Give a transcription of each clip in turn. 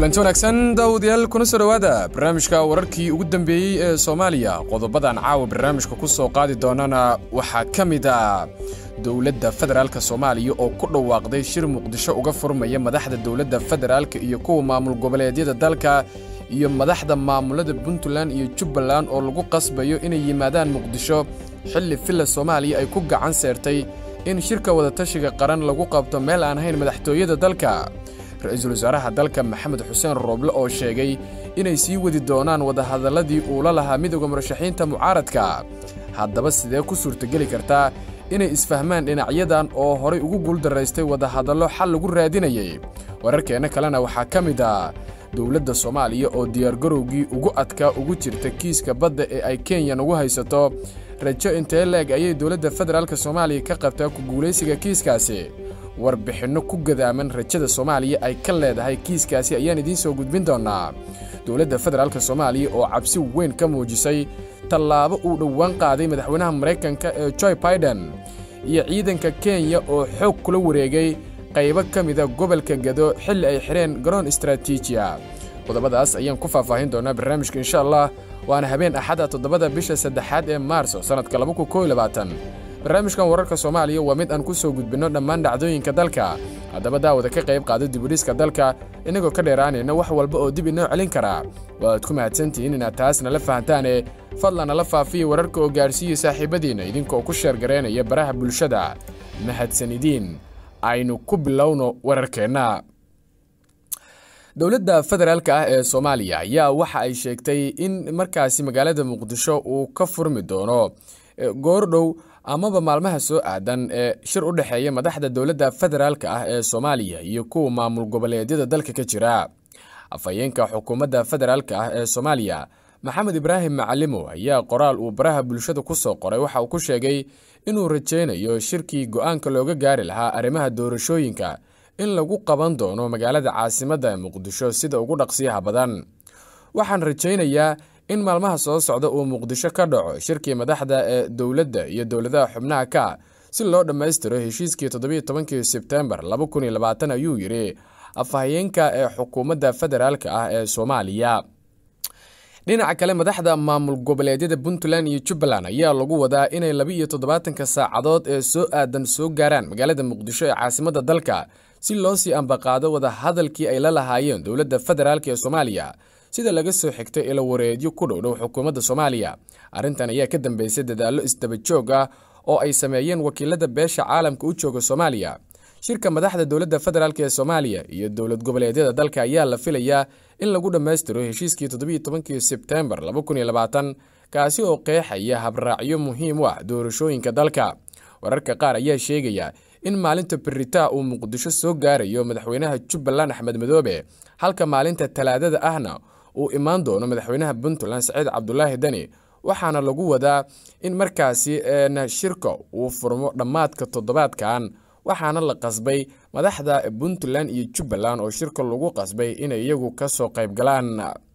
kulanti wanaagsan daawadayaal kuna soo dhowaada barnaamijka wararkii ugu dambeeyey ee soomaaliya qodobadan caawa barnaamijka ku soo qaadi doonana waxaa ka mid a dowladda federaalk soomaaliya oo ku dhawaaqday shir muqdisho uga furmaya madaxda dowladda federaalk iyo kuwa maamul goboleedyada dalka iyo madaxda maamulada puntland iyo jubbaland oo lagu qasbayo inay yimaadaan muqdisho xilli villa soomaaliya ay ku gacan seertay in shirka wadatashiga qaran lagu qabto meel aan ahayn madaxtooyada dalka ra-iisul wasaaraha dalka maxamed xuseen rooble oo sheegay inay sii wadi doonaan wadahadalladii uu la lahaa midooda murashaxiinta mucaaradka haddaba sidee ku suurtogeli kartaa inay isfahmaan dhinacyadan oo horay ugu guuldaraystay wadahadallo xal lagu raadinayay wararkeenna kalena waxaa ka mid ah dowladda soomaaliya oo diyaargarowgii ugu adkaa ugu jirta kiiska badda ee ay kenya nagu haysato rajo intee leeg ayay dowladda federaalk soomaaliya ka qabtaa ku guulaysiga kiiskaasi warbixinno ku gadaaman rajada soomaaliya ay ka leedahay kiiskaasi ayaan idiin soo gudbin doonnaa dowladda federaalk soomaaliya oo cabsi weyn ka muujisay tallaabo uu dhowaan qaaday madaxweynaha maraykanka ee joy baiden iyo ciidanka kenya oo xoog kula wareegay qaybo ka mida gobolka gado xilli ay xidheen garoon istaraatiijiya qodobadaas ayaan ku faahfaahin doonaa barnaamijka insha allah waana habeen axada toddobada bisha saddexaad ee maarso sannadka barnaamijkan wararka soomaaliya waa mid aan ku soo gudbinno dhammaan dhacdooyinka dalka haddaba daawada ka qayb qaado dibudhiska dalka innagoo ka dheeraanayna wax walba oo dib inoo celin karaa waaad ku mahadsantihiin inaad taas nala fahantaane fadlan nala faafiya wararka oo gaadhsiiya saaxiibadiinna idinkaoo ku sheergaraynaya baraha bulshada mahadsanidiin aynu ku bilowno wararkeenna dowladda federaalk ah ee soomaaliya ayaa waxa ay sheegtay in markaasi magaalada muqdisho uu ka furmi doono goordhow amaba maalmaha soo aadan ee shir u dhexeeya madaxda dowladda federaalk ah ee soomaaliya iyo kuwa maamul goboleedyada dalka ka jira afhayeenka xukuumadda federaalk ah ee soomaaliya maxamed ibraahim macalimo ayaa qoraal uu baraha bulshada ku soo qoray waxa uu ku sheegay inuu rajaynayo shirkii go-aanka looga gaari lahaa arrimaha doorashooyinka in lagu qaban doono magaalada caasimadda muqdisho sida ugu dhaqsiyaha badan waxaan rajaynayaa in maalmaha soo socda uu muqdisho ka dhaco shirkii madaxda ee dowladda iyo dowladaha xubnaha ka si loo dhammaystiro heshiiskii toddobiyo tobankii sebtembar laba kun iyo labaatan ayuu yidhi afhayeenka ee xukuumadda federaalk ah ee soomaaliya dhinaca kale madaxda maamul goboleedyada puntland iyo jubbaland ayaa lagu wadaa inay laba iyo toddobaatanka saacadood ee soo aadan soo gaaraan magaalada muqdisho ee caasimadda dalka si loo sii ambaqaado wada hadalkii ay la lahaayeen dowladda federaalk ee soomaaliya sida laga soo xigtay ilo wareedyo ku dhowdhow xukuumadda soomaaliya arrintan ayaa ka dambeysay dadaallo isdaba joog ah oo ay sameeyeen wakiilada beesha caalamka u jooga soomaaliya shirka madaxda dowladda federaalk ee soomaaliya iyo dowlad goboleedyada dalka ayaa la filayaa in lagu dhammaystiro heshiiskii toddobiyo tobankii sebtembar laba kun iyo labaatan kaasi oo qeexaya habraacyo muhiim u ah doorashooyinka dalka wararka qaar ayaa sheegaya in maalinta beritaa uu muqdisho soo gaarayo madaxweynaha jubbaland axmed madoobe halka maalinta talaadada ahna uu imaan doono madaxweynaha puntland saciid cabdulaahi deni waxaana lagu wadaa in markaasi shirka uu furmo dhammaadka toddobaadkan waxaana la qasbay madaxda puntland iyo jubbaland oo shirka lagu qasbay inay iyagu kasoo qayb galaan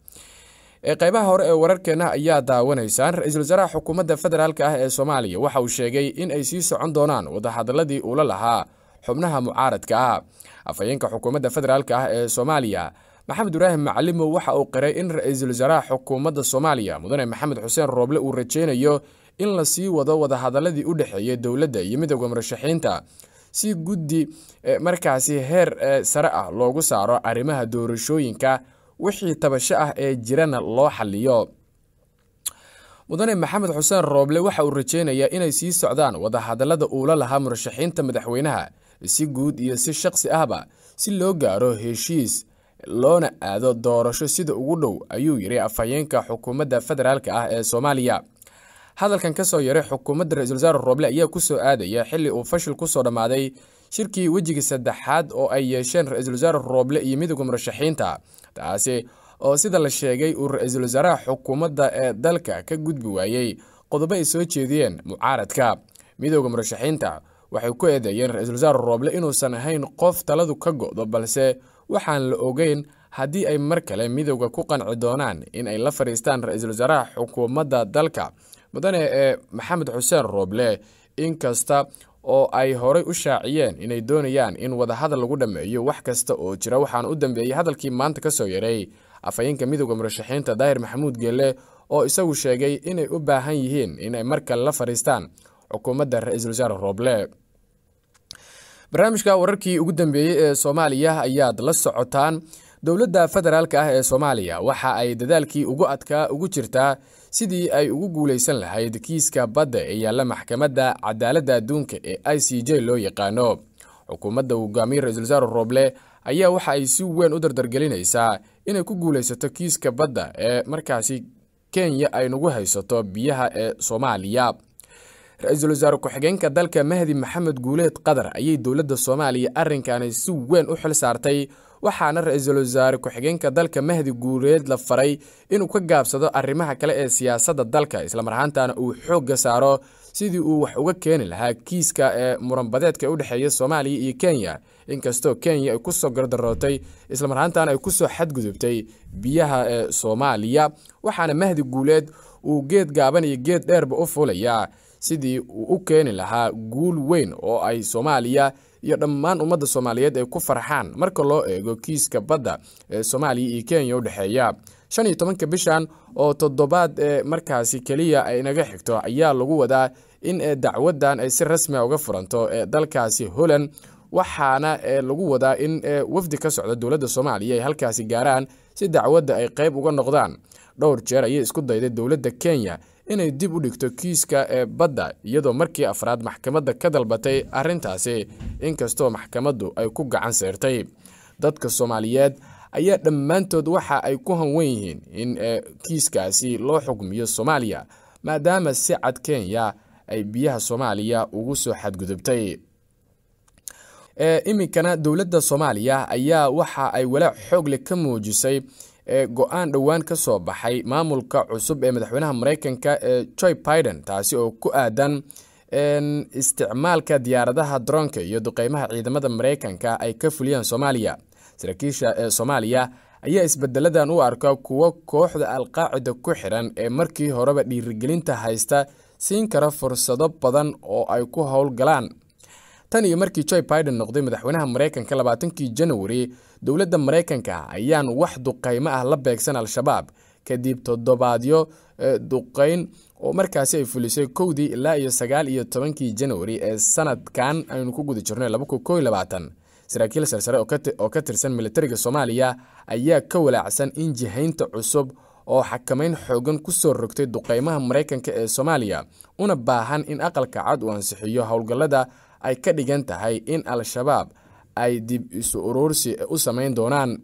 qaybaha hore ee wararkeena ayaa daawanaysaan ra-iisul wasaaraha xukuumadda federaalk ah ee soomaaliya waxa uu sheegay in ay sii socon doonaan wadahadaladii uula lahaa xubnaha mucaaradka ah afhayeenka xukuumadda federaalk ah ee soomaaliya maxamed ibraahim macalimo waxa uu qiray in ra-iisul wasaaraha xukuumadda soomaaliya mudane maxamed xuseen rooble uu rajaynayo in la sii wado wadahadaladii u dhexeeyay dowladda iyo midooda murashaxiinta si guddi markaasi heer sare ah loogu saaro arrimaha doorashooyinka wixii tabasho ah ee jirana loo xaliyo mudane maxamed xuseen rooble waxa uu rajaynayaa inay sii socdaan wadahadalada uula lahaa murashaxiinta madaxweynaha si guud iyo si shaqsi ahba si loo gaaro heshiis loona aado doorasho sida ugu dhow ayuu yidhi afhayeenka xukuumadda federaalk ah ee soomaaliya hadalkan ka soo yaray xukuumadda ra-isul wasaare rooble ayaa ku soo aadaya xilli uu fashil ku soo dhammaaday shirkii wejiga saddexaad oo ay yeesheen ra-iisul wasaare rooble iyo midooda murashaxiinta taasi oo sida la sheegay uu ra-iisul wasaaraha xukuumadda ee dalka ka gudbi waayey qodobo ay soo jeediyeen mucaaradka midooda murashaxiinta waxay ku eedeeyeen ra-iisul wasaare rooble inuusan ahayn qof taladu ka go-do balse waxaan la ogeyn haddii ay mar kale midowda ku qanci doonaan in ay la fadhiistaan ra-iisul wasaaraha xukuumadda dalka mudane ee maxamed xuseen rooble inkasta oo ay horay u shaaciyeen inay doonayaan in wadahadal lagu dhammeeyo wax kasta oo jira waxaana u dambeeyey hadalkii maanta ka soo yaray afhayeenka midooda murashaxiinta daahir maxamuud geelle oo isagu sheegay inay u baahan yihiin inay mar kale la fadhiistaan xukuumadda ra-iisul wasaare rooble barnaamijka wararkii ugu dambeeyey ee soomaaliya ayaad la socotaan dowladda federaalk ah ee soomaaliya waxa ay dadaalkii ugu adkaa ugu jirtaa sidii ay ugu guulaysan lahayd kiiska badda ee yaalla maxkamadda cadaaladda adduunka ee i c j loo yaqaano xukuumadda hogaamiye ra-isul wasaare rooble ayaa waxa ay si weyn u dardargelinaysaa inay ku guulaysato kiiska badda ee markaasi kenya ay nagu haysato biyaha ee soomaaliya ra-iisul wasaare ku-xigeenka dalka mahdi maxamed guuleed qatar ayay dowladda soomaaliya arrinkani si weyn u xil saartay waxaana ra-iisul wasaare ku-xigeenka dalka mahdi guuleed la faray inuu ka gaabsado arrimaha kale ee siyaasadda dalka islamarhaantana uu xoogga saaro sidii uu wax uga keeni lahaa kiiska ee muranbadeedka u dhexeeya soomaaliya iyo kenya inkastoo kenya ay kusoo gardarootay islamarhaantana ay kusoo xadgudubtay biyaha ee soomaaliya waxaana mahdi guuleed uu geed gaaban iyo geed dheerba u fulayaa sidii uu u keeni lahaa guul weyn oo ay soomaaliya iyo dhammaan ummadda soomaaliyeed ay ku farxaan marka loo eego kiiska badda ee soomaaliya iyo kenya u dhexeeya shan iyo tobanka bishan oo toddobaad ee markaasi keliya ay naga xigto ayaa lagu wadaa in dacwadan ay si rasmia uga furanto ee dalkaasi holland waxaana lagu wadaa in wafdi ka socda dowladda soomaaliya ay halkaasi gaaraan si dacwadda ay qayb uga noqdaan dhowr jeer ayay isku dayday dowladda kenya inay dib u dhigto kiiska ee badda iyadoo markii afraad maxkamadda ka dalbatay arrintaasi inkastoo maxkamaddu ay ku gacan seertay dadka soomaaliyeed ayaa dhammaantood waxa ay ku hanwen yihiin in kiiskaasi loo xugmiyo soomaaliya maadaama si cad kenya ay biyaha soomaaliya ugu soo xadgudubtay iminkana dowladda soomaaliya ayaa waxa ay walaac xoogle ka muujisay go-aan dhowaan ka soo baxay maamulka cusub ee madaxweynaha mareykanka ee joy biden taasi oo ku aadan isticmaalka diyaaradaha daroonka iyo duqeymaha ciidamada mareykanka ay ka fuliyaan soomaaliya saraakiisha ee soomaaliya ayaa isbedeladan u arka kuwo kooxda alqaacida ku xiran ee markii horeba dhiirigelinta haysta siin kara fursado badan oo ay ku howlgalaan tan iyo markii joy biden noqday madaxweynaha mareykanka labaatankii janawari dowladda mareykanka ayaan wax duqeymo ah la beegsan al-shabaab kadib toddobaadyo duqeyn oo markaasi ay fulisay kowdii ilaa iyo sagaal iyo tobankii janawari ee sanadkan aynu ku guda jirno saraakiil sarsare oo ka tirsan militariga soomaaliya ayaa ka walaacsan in jihaynta cusub oo xakameyn xoogan ku soo rogtay duqeymaha mareykanka ee soomaaliya una baahan in aqalka cad uu ansixiyo howlgallada ay ka dhigan tahay in al-shabaab ay dib isu uruursi u samayn doonaan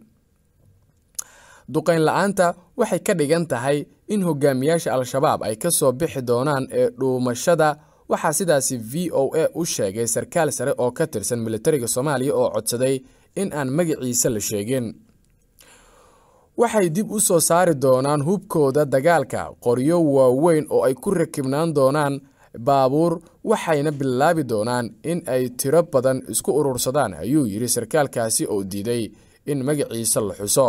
duqeyn la-aanta waxay ka dhigan tahay in hogaamiyaasha al-shabaab ay ka soo bixi doonaan ee dhuumashada waxaa sidaasi v o a u sheegay sarkaal sare oo ka tirsan militariga soomaaliya oo codsaday in aan magaciisa la sheegin waxay dib u soo saari doonaan hubkooda dagaalka qoryo waaweyn oo ay ku rakibnaan doonaan baabuur waxayna bilaabi doonaan in ay tiro badan isku urursadaan ayuu yidhi sarkaalkaasi oo diiday in magaciisa la xuso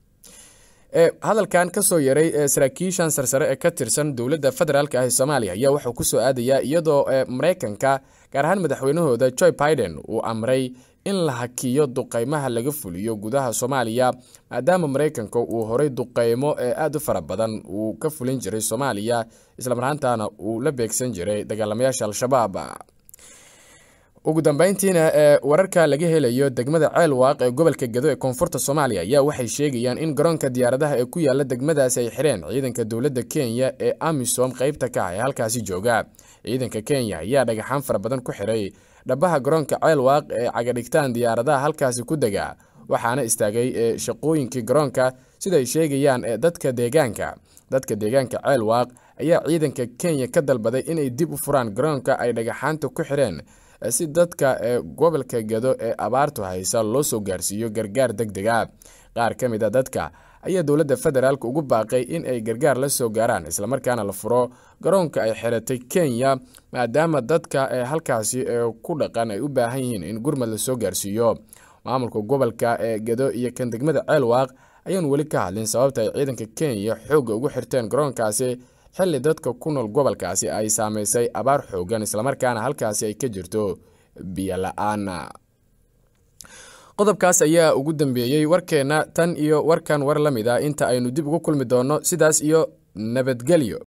hadalkan kasoo yaray saraakiishan sarsare ee ka tirsan dowladda federaalk ah ee soomaaliya ayaa wuxuu kusoo aadayaa iyadoo mareykanka gaar ahaan madaxweynahooda joy biden uu amray in la hakiyo duqeymaha laga fuliyo gudaha soomaaliya maadaama mareykanka uu horay duqeymo ee aada u fara badan uu ka fulin jiray soomaaliya islamarhaantana uu la beegsan jiray dagaalamayaasha al-shabaab ugu dambeyntiina ee wararka laga helayo degmada ceelwaaq ee gobolka gedo ee koonfurta soomaaliya ayaa waxay sheegayaan in garoonka diyaaradaha ee ku yaala degmadaasi ay xireen ciidanka dowladda kenya ee amisom qeybta ka ah ee halkaasi jooga ciidanka kenya ayaa dhagaxaan fara badan ku xiray dhabaha garoonka ceelwaaq ee cagadhigtaan diyaaradaha halkaasi ku dega waxaana istaagay shaqooyinkii garoonka siday sheegayaan dadka deegaanka dadka deegaanka ceelwaaq ayaa ciidanka kenya ka dalbaday inay dib u furaan garoonka ay dhagaxaanta ku xireen si dadka ee gobolka gedo ee abaartu haysa loo soo gaarsiiyo gargaar deg deg a qaar ka mid a dadka ayaa dowladda federaalk ugu baaqay in ay gargaar la soo gaaraan islamarkaana la furo garoonka ay xiratay kenya maadaama dadka ee halkaasi ee ku dhaqan ay u baahan yihiin in gurmad la soo gaarsiiyo maamulka gobolka ee gedo iyo kan degmada ceelwaaq ayaan weli ka hadlin sababta ay ciidanka kenya xoogga ugu xirteen garoonkaasi xilli dadka ku nool gobolkaasi ay saameysay abaar xoogan islamarkaana halkaasi ay ka jirto biyo la-aan qodobkaas ayaa ugu dambeeyey warkeenna tan iyo warkan war la mid a inta aynu dib ugu kulmi doonno sidaas iyo nabadgelyo